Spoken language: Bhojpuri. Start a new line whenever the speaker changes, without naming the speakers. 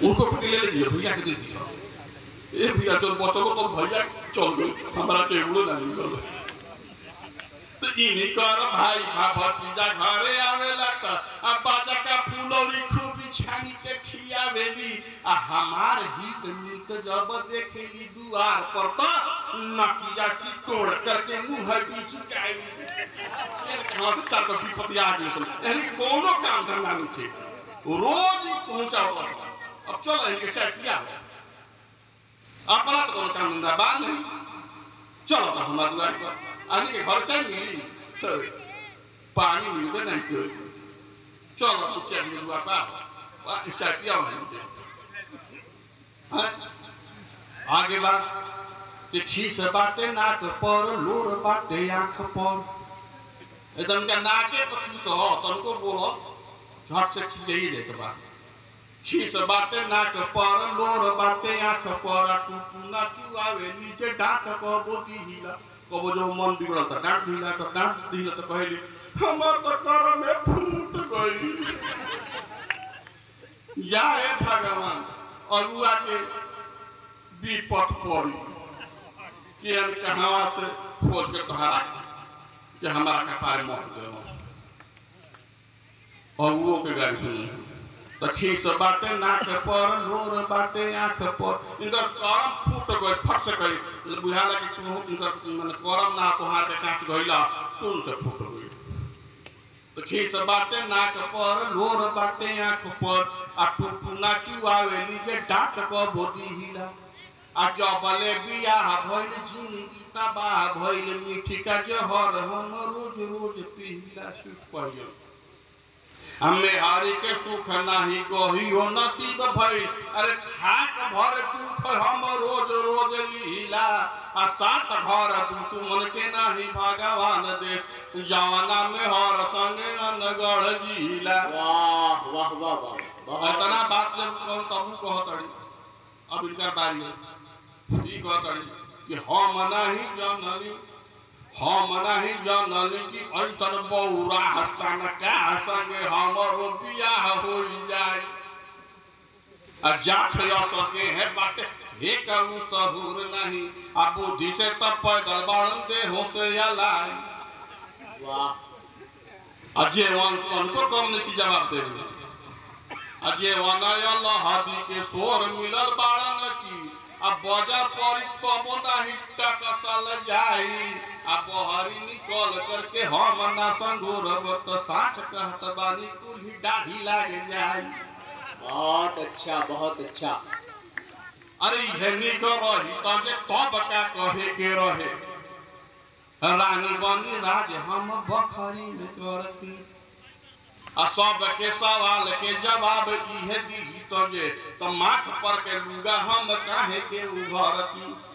उनको खुद ले लीजिए भैया के दे दिया ए भैया तो बचलो तो भैया चल गए हमारा टेबुल ना निकल तो इनकर भाई भा भतीजा घरे आवेला त अब बाजा का फूलौरी खूब छानी के खियावेली आ हमार हित मित जब देखेली दुआर पर त नकिया सी तोड़ करके मुंह की चिकाई यार कहां से चार का विपत्ति आ गई सुन यानी कोनो काम धंधा नहीं थे रोज पहुंचा हुआ अब चलो इनके चाय पिया अपना तो कोनो काम धंधा बात नहीं चलो तो हमारे द्वार पर आने के घर चाय मिली तो पानी मिलबे नहीं कर चलो तो चाय मिल द्वार पर आ चाय पिया है हाँ? आगे बात कि खीस बाटे नाक पर लोर बाटे आंख पर एकदम का नाके पर खीस हो तनको बोलो झट से खींच जाते बात खीस बाटे नाक पर लोर बाटे आंख पर टूटू ना क्यों आवे नीचे डांट को बोती हिला कबो जो मन बिगड़ल त डांट दिला तो डांट दिला तो कहली हमर तो कर में फूट गई जाए भगवान अगुआ के विपत पड़ी कि हम कहाँ से खोज के तोहरा कि हमारा कपार मर गए अगुओ के गाड़ी सुनी तो खीस बाटे नाक पर लोर बाटे आंख पर इनकर करम फूट गए फट से गई बुझाला कि तू इनकर माने करम ना तोहार के कांच गइला तुम से फूट गई तो खीस बाटे नाक पर लोर बाटे आंख पर आ टूटू ना चुआवेली जे डांट क बोदी हिला आ जबले बियाह भइल जिंदगी तबाह भइल मीठी का जहर हम रोज रोज पीला सुख पइल हमें हारी के सुख नाही कहियो नसीब भइल अरे खाक भर दुख हम रोज रोज लीला आ सात घर दुश्मन के नाही भगवान दे जवाना में हर संगे नगढ़ जिला
वाह वाह वाह वाह बहुत
इतना बात जब कहो तबू कहतड़ी अब इनकर बारी है ई कहतड़ी कि हम नहीं जाननी हम नहीं जाननी कि ऐसन बौरा हसन का संगे हमरो बियाह हो जाए आ जाठ सके है बाटे हे कहू सहूर नहीं आ बुद्धि से तब पैदल बाण देहो से अलाई
वाह
आ जे वन उनको कम नहीं जवाब दे रहे अजय वनयल हदी के सोर मिलल बाड़न की अब बजर पर तबो नाही टकसल जाई आ बहरी निकल करके हम ना संगोरब तो साच कहत बानी कुल्ही दाढ़ी लाग जाई
बहुत अच्छा बहुत अच्छा
अरे इहे निक रही त जे तब का कहे के रहे रानी बनी राज हम बखरी में करती आ सब के सवाल के जवाब इहे दी तो जे तो माथ पर के लुगा हम काहे के उभरती